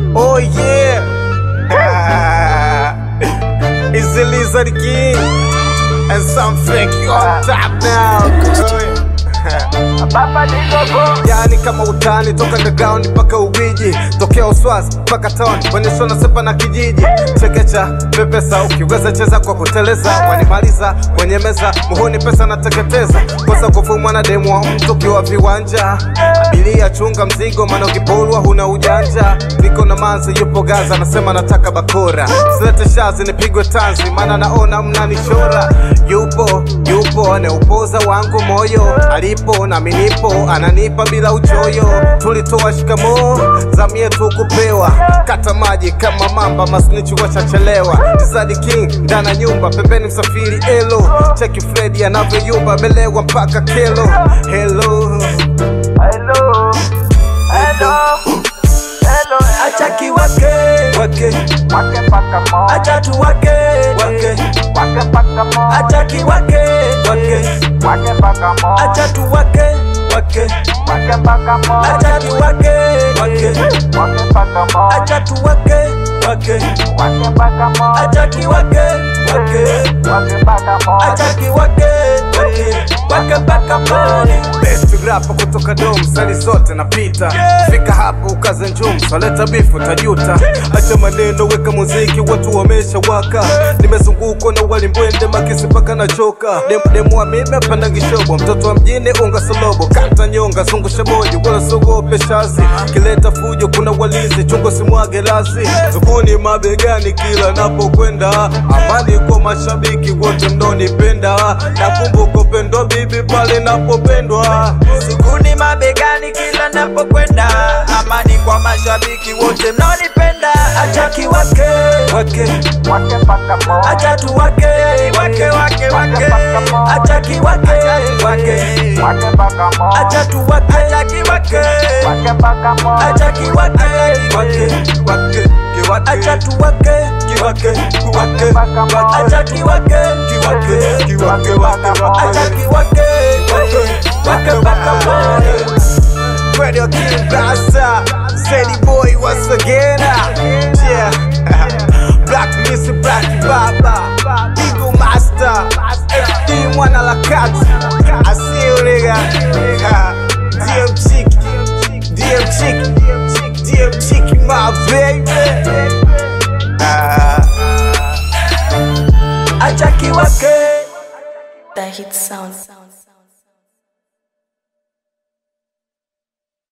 Oh yeah. it's the Lizard King. And some fake you on top now. yani kama utani toka underground mpaka Ubiji, tokea Uswazi mpaka town, bonyesho na sepa na kijiji, chekecha pepesa, ukiweza cheza kwa kuteleza, wanimaliza kwenye meza, muhuni pesa nateketeza, kosa kufumwa na demu wa mtu ukiwa viwanja, abiria chunga mzigo, maana ukipolwa huna ujanja, niko na manzi yupo Gaza, nasema nataka bakora, silete shazi nipigwe tanzi, maana naona mnanishora, yupo yupo aneupoza wangu moyo, alipo nami nipo, ananipa bila uchoyo, tulitoa shikamoo, zamu yetu kupewa, kata maji kama mamba, masnichi wachachelewa, Zadi King ndana nyumba, pembeni msafiri elo, cheki Fredi anavyoyumba, melewa mpaka kelo, hello Hello, hello, hello, acha kiwake wake wake mpaka mo, acha tuwake wake wake mpaka mo, acha kiwake wake wake mpaka mo, acha tuwake wake wake mpaka mo, acha kiwake wake wake mpaka mo, acha tuwake wake wake mpaka mo, acha kiwake wake wake mpaka mo, acha kiwake wake wake mpaka pale Best rapper kutoka dom sali zote napita fika hapo ukaze njum swaleta bifu tajuta acha maneno weka muziki watu wamesha waka nimezungukwa na walimbwende makisi mpaka na choka Dem, demu wa mime panda kishobo mtoto wa mjini unga solobo kata nyonga zungusha moja wala sogope shazi kileta fujo kuna walinzi chungo simwage lazi zuguni mabegani kila napokwenda amani kwa mashabiki wote mnonipenda nakumbuka upendo bibi pale napopendwa sukuni mabegani kila napokwenda amani kwa mashabiki wote mnaonipenda acha kiwake wake wake mpaka mo, acha tuwake wake wake wake acha kiwake wake wake mpaka mo, acha tuwake acha kiwake wake mpaka mo, acha kiwake wake wake kiwake acha tuwake kiwake kiwake mpaka mo, acha kiwake kiwake kiwake wake acha kiwake wake wake mpaka pale Radio King Rasta, Sadie Boy once again. Yeah, Black Missy, Black Baba, Eagle Master, FD Mwana la Kati. I see you nigga. Yeah. DM Chick, DM Chick, DM Chick, my baby. Ah. acha kiwake The hit sound.